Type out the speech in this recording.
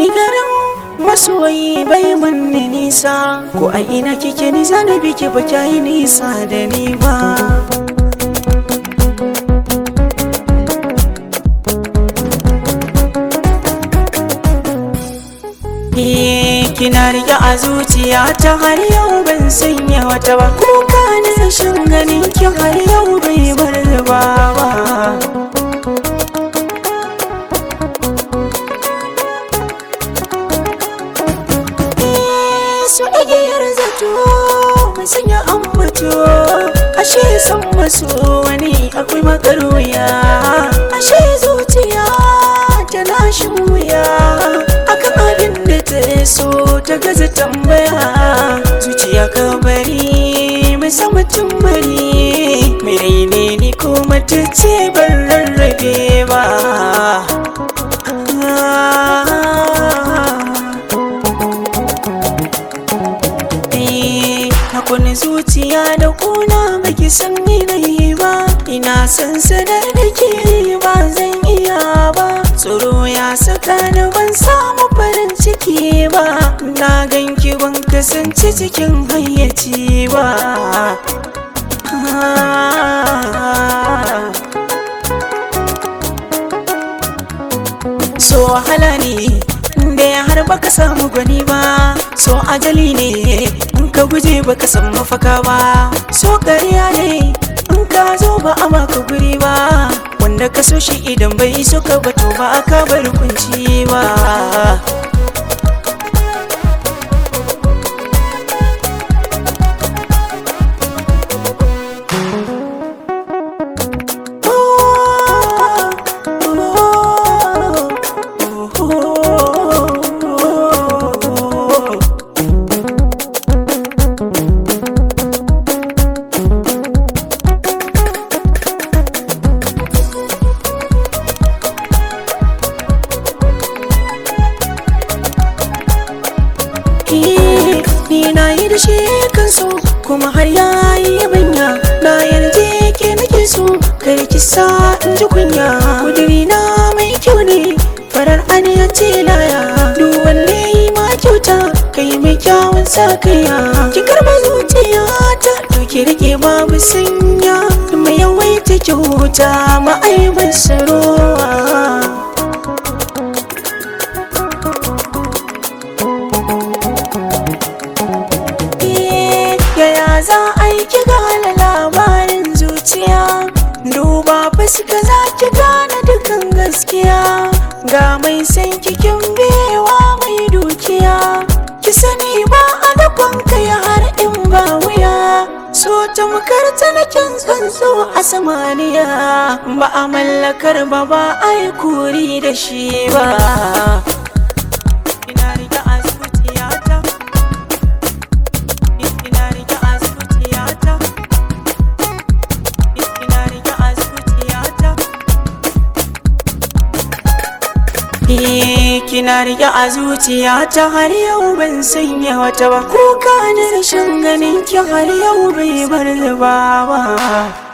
ni garin masoyi bai manni nisa ko a ina kike ni zana biki ba yi nisa da ni ba kina rike a zuciya ta har yau ban sanya wata ba kuka na rashin ganin ki har yau bai bar zuba ba su igiyar zato mai sanya ambato ashe san maso wani akwai makaruya ashe zuciya tana shin wuya akan abin da ta so ta gaza tambaya zuciya ka bari mai sama bari mai raine ni ko mace ce ban rarrabe ba Hakuni zuciya da kuna baki san ni ba ina san sanar da ke ba zan iya ba tsoro ya saka ni ban samu farin ciki ba na ganki ban kasance cikin hayyaci ba so wahala ne da ya har baka samu gwani ba so ajali ne in ka guje baka san mafaka ba so ƙarya ne in ka zo ba a maka guri ba wanda ka so shi idan bai so ka bato ba aka bar kunci ba ni na yi da shi kan so kuma har ya yi yabanya na yarda ke nake so kar ki sa in ji kunya kudiri na mai kyau ne farar aniya ce laya duk wanda yi ma kyauta kai mai kyawun sa kaiya ki karba zuciya ta to ki rike babu sanya mai yawaita kyauta ma'aibin sarowa yaya za a yi ki gane labarin zuciya duba fuska za ki gane dukan gaskiya ga mai san kikin bewa mai dukiya ki sani ba a dakon kai har in ba wuya so ta makarta na kin tsuntsu a samaniya ba a mallakar ba ba a yi kuri da shi ba ina riga a zuciyata ina riga a zuciyata ina riga a zuciyata kina rike a zuciyata har yau ban sanya wata ba kuka na rashin ganin ki har yau bai bar zuba ba